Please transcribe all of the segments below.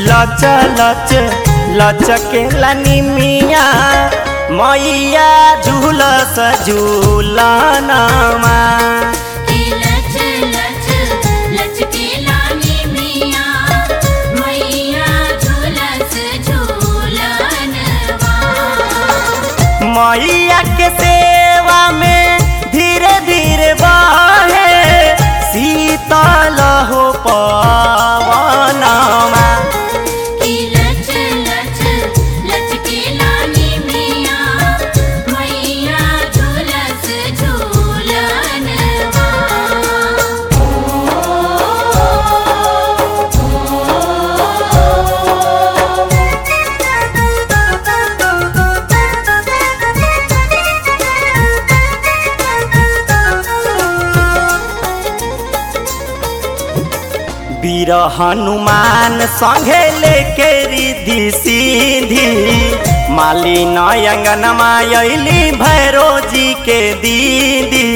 लच लच लचकेला निमिया मैया झूलस झूलनमा कि लच लच लचकेला निमिया मैया झूलस झूलनवा मैया के सेवा में धीरे धीरे बहे शीतल हो पवनमा कि लच लच लचकेला निमिया मैया झूलस झूलनवा वीर हनुमान संगे लेके रिधि सीधी माली नयंगनमा अली भैरो जी के दीदी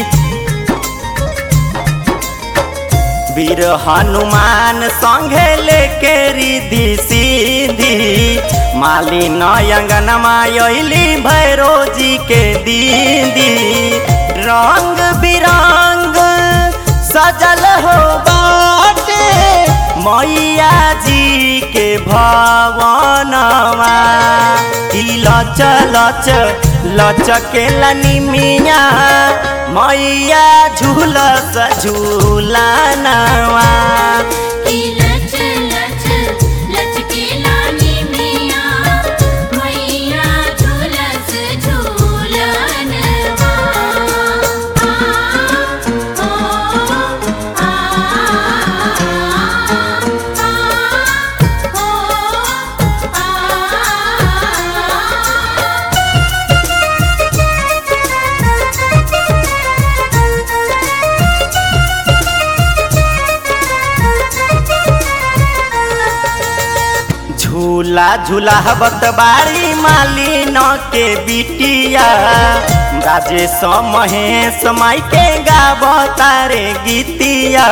वीर हनुमान संगे लेके रिधि सीधी माली नयंगनमा अली भैरो जी के दीदी रंग बिरंग सजल हो बाटे मैया जी के भवनवा ई लच लच लचकेला निमिया मैया झूलस झूलनवा कि लच लच लचकेला निमिया मैया झूलस झूलनवा आ ओ आ आ ओ आ झूला झूलावत बाड़ी मालिन के बिटिया राजेश महेश माई के गावतारे गीतिया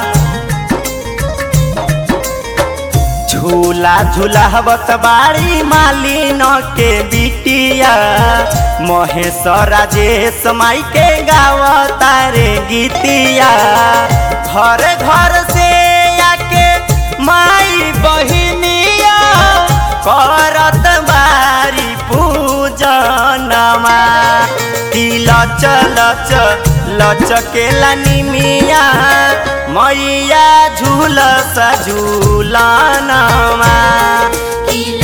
झूला झूलावत बाड़ी मालिन के बिटिया महेश राजेश माई के गावतारे गीतिया घर घर से आके माई बहिनिया करत बारी पूजनमा की लच लच लचकेला निमिया मैया झूलस झूलनमा कि